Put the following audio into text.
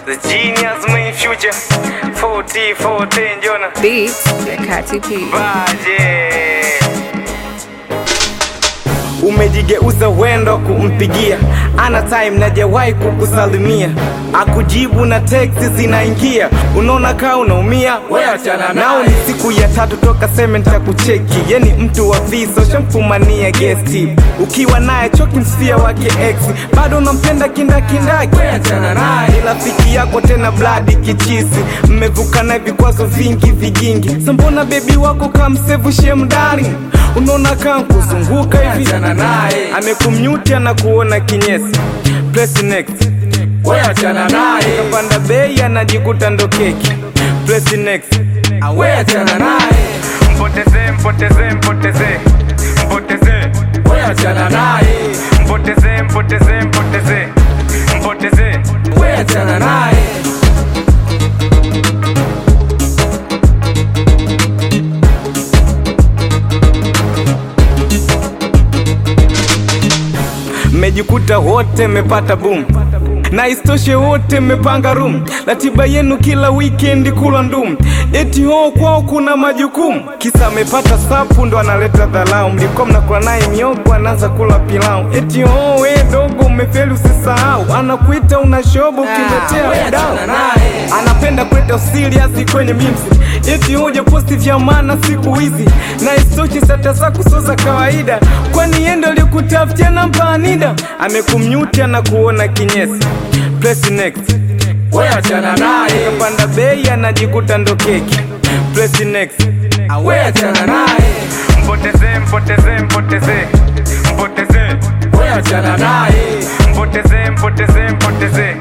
The genius main future 40 14 Jona Beats ya Kati P. Baje Umejigeuza wendo kumpigia ana time najawahi kukusalimia akujibu na teksti zinaingia unaona kaa unaumia nao ni siku ya tatu toka seme nitakucheki yeni mtu wa visa ushamfumania gesti ukiwa naye choki msia wake ex bado unampenda kindakindaki ni rafiki yako tena bladi kichisi mmevuka na vikwazo vingi vigingi sambona bebi wako kamsevu shemdari unaona kaa kuzunguka hivi amekumnyuti anakuona kinyesi Press next Weachana naye, kapanda bei anajikuta ndo keki Press next weachana naye, mpoteze mpoteze mpoteze mpoteze weachana naye, mpoteze mpoteze mpoteze mpoteze weachana naye. mmejikuta wote mmepata boom na istoshe wote mmepanga room ratiba yenu kila weekend kula ndum eti ho kwao kuna majukumu kisa amepata sapu ndo analeta dhalau mlikuwa mnakula naye mioko anaanza kula pilau eti ho we dogo umefeli usisahau anakuita una shobo ukiletea weachana dau naye. anapenda kuleta usiliasi kwenye mimsi eti hoja posti vya maana siku hizi na istochi sata zako sio za kawaida kwani yendo alikutafutia namba anida amekumnyuti anakuona kinyesi Press next Weachana naye, kapanda bei anajikuta ndo keki Press next weachana naye, mpoteze mpoteze mpoteze mpoteze weachana naye, mpoteze mpoteze mpoteze